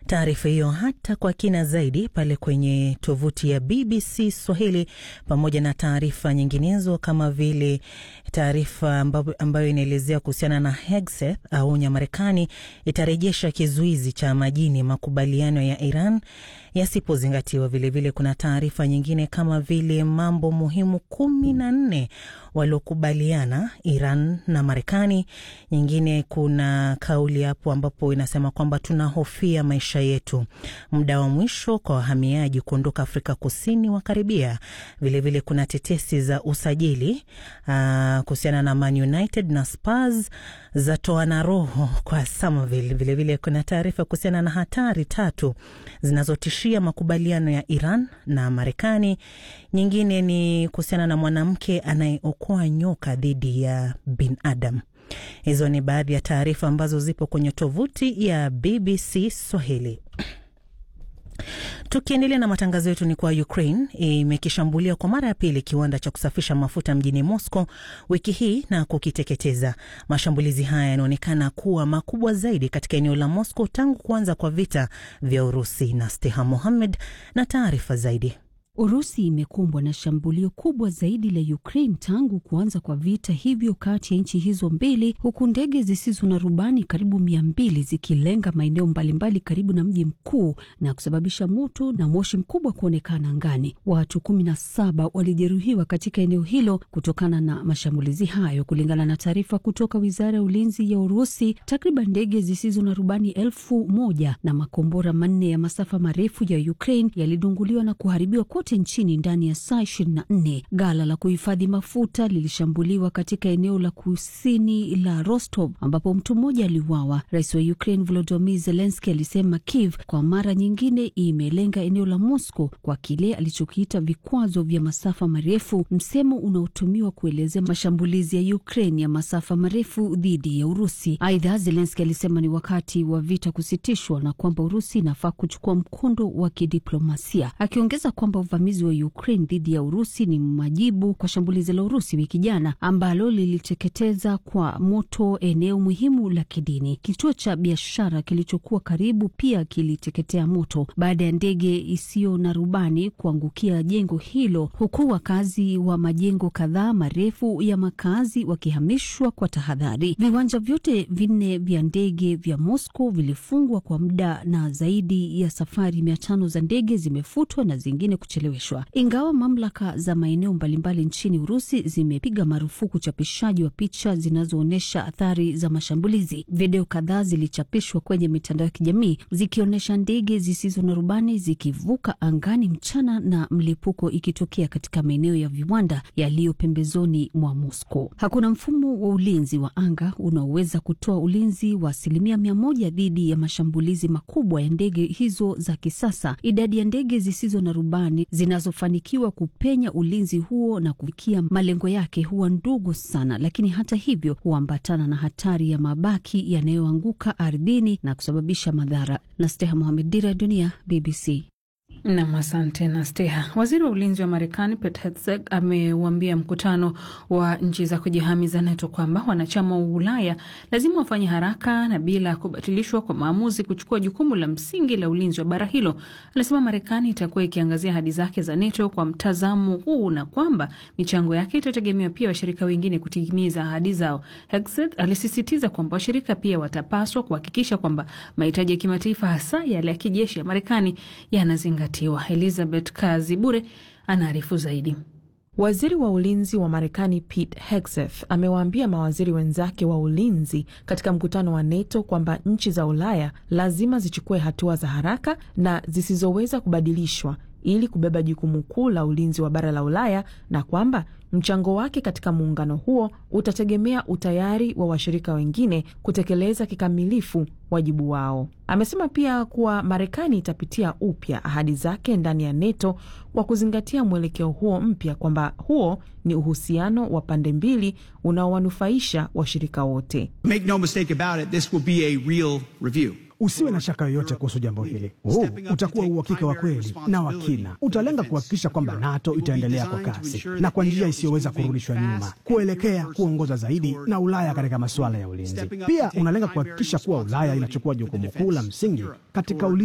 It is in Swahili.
taarifa hiyo hata kwa kina zaidi pale kwenye tovuti ya BBC Swahili, pamoja na taarifa nyinginezo kama vile taarifa ambayo inaelezea kuhusiana na Hegseth aonya Marekani itarejesha kizuizi cha majini makubaliano ya Iran yasipozingatiwa. Vilevile kuna taarifa nyingine kama vile mambo muhimu kumi na nne waliokubaliana Iran na Marekani. Nyingine kuna kauli hapo ambapo inasema kwamba tunahofia maisha yetu, muda wa mwisho kwa wahamiaji kuondoka Afrika Kusini wakaribia. Vilevile kuna tetesi za usajili kuhusiana na Man United na Spurs za toana roho kwa Somerville. Vilevile kuna taarifa kuhusiana na hatari tatu zinazotishia makubaliano ya Iran na Marekani. Nyingine ni kuhusiana na mwanamke anayeokoa nyoka dhidi ya binadamu. Hizo ni baadhi ya taarifa ambazo zipo kwenye tovuti ya BBC Swahili. Tukiendelea na matangazo yetu, ni kwa Ukraine imekishambulia kwa mara ya pili kiwanda cha kusafisha mafuta mjini Moscow wiki hii na kukiteketeza. Mashambulizi haya yanaonekana kuwa makubwa zaidi katika eneo la Moscow tangu kuanza kwa vita vya Urusi. Na Steha Mohammed na taarifa zaidi. Urusi imekumbwa na shambulio kubwa zaidi la Ukraine tangu kuanza kwa vita hivyo kati ya nchi hizo mbili, huku ndege zisizo na rubani karibu mia mbili zikilenga maeneo mbalimbali karibu na mji mkuu na kusababisha moto na moshi mkubwa kuonekana angani. Watu kumi na saba walijeruhiwa katika eneo hilo kutokana na mashambulizi hayo, kulingana na taarifa kutoka wizara ya ulinzi ya Urusi. Takriban ndege zisizo na rubani elfu moja na makombora manne ya masafa marefu ya Ukraine yalidunguliwa na kuharibiwa nchini ndani ya saa 24. Gala la kuhifadhi mafuta lilishambuliwa katika eneo la kusini la Rostov ambapo mtu mmoja aliuawa. Rais wa Ukraine Volodymyr Zelensky alisema Kiev kwa mara nyingine imelenga eneo la Moscow kwa kile alichokiita vikwazo vya masafa marefu, msemo unaotumiwa kuelezea mashambulizi ya Ukraine ya masafa marefu dhidi ya Urusi. Aidha, Zelensky alisema ni wakati wa vita kusitishwa na kwamba Urusi inafaa kuchukua mkondo wa kidiplomasia, akiongeza kwamba uvamizi wa Ukraine dhidi ya Urusi ni majibu kwa shambulizi la Urusi wiki jana ambalo liliteketeza kwa moto eneo muhimu la kidini. Kituo cha biashara kilichokuwa karibu pia kiliteketea moto baada ya ndege isiyo na rubani kuangukia jengo hilo, huku wakazi wa majengo kadhaa marefu ya makazi wakihamishwa kwa tahadhari. Viwanja vyote vinne vya ndege vya Moscow vilifungwa kwa muda na zaidi ya safari mia tano za ndege zimefutwa na zingine kucheleweshwa. Ingawa mamlaka za maeneo mbalimbali nchini Urusi zimepiga marufuku uchapishaji wa picha zinazoonyesha athari za mashambulizi, video kadhaa zilichapishwa kwenye mitandao ya kijamii zikionyesha ndege zisizo na rubani zikivuka angani mchana na mlipuko ikitokea katika maeneo ya viwanda yaliyo pembezoni mwa Moscow. Hakuna mfumo wa ulinzi wa anga unaoweza kutoa ulinzi wa asilimia mia moja dhidi ya mashambulizi makubwa ya ndege hizo za kisasa. Idadi ya ndege zisizo na rubani zinazofanikiwa kupenya ulinzi huo na kufikia malengo yake huwa ndogo sana, lakini hata hivyo huambatana na hatari ya mabaki yanayoanguka ardhini na kusababisha madhara. na Steha Mohamed, Dira ya Dunia, BBC. Nam, asante na Steha. Waziri wa ulinzi wa Marekani Pete Hegseth ameuambia mkutano wa nchi za kujihami za NATO kwamba wanachama wa Ulaya lazima wafanye haraka na bila kubatilishwa kwa maamuzi kuchukua jukumu la msingi la ulinzi wa bara hilo. Anasema Marekani itakuwa ikiangazia ahadi zake za NATO kwa mtazamo huu na kwamba michango yake itategemea pia washirika wengine kutimiza ahadi zao. Hegseth alisisitiza kwamba washirika pia watapaswa kuhakikisha kwamba mahitaji ya kimataifa hasa yale ya kijeshi ya Marekani yanazingatiwa. Elizabeth Kazi Bure anaarifu zaidi. Waziri wa ulinzi wa Marekani Pete Hegseth amewaambia mawaziri wenzake wa ulinzi katika mkutano wa NATO kwamba nchi za Ulaya lazima zichukue hatua za haraka na zisizoweza kubadilishwa ili kubeba jukumu kuu la ulinzi wa bara la Ulaya na kwamba mchango wake katika muungano huo utategemea utayari wa washirika wengine kutekeleza kikamilifu wajibu wao. Amesema pia kuwa Marekani itapitia upya ahadi zake ndani ya NATO kwa kuzingatia mwelekeo huo mpya, kwamba huo ni uhusiano wa pande mbili unaowanufaisha washirika wote. Make no mistake about it, this will be a real review. Usiwe na shaka yoyote kuhusu jambo hili. Huu utakuwa uhakika wa kweli na wa kina. Utalenga kuhakikisha kwamba NATO itaendelea kwa kasi na kwa njia isiyoweza kurudishwa nyuma kuelekea kuongoza zaidi na Ulaya katika masuala ya ulinzi. Pia unalenga kuhakikisha kuwa Ulaya inachukua jukumu kuu la msingi katika ulinzi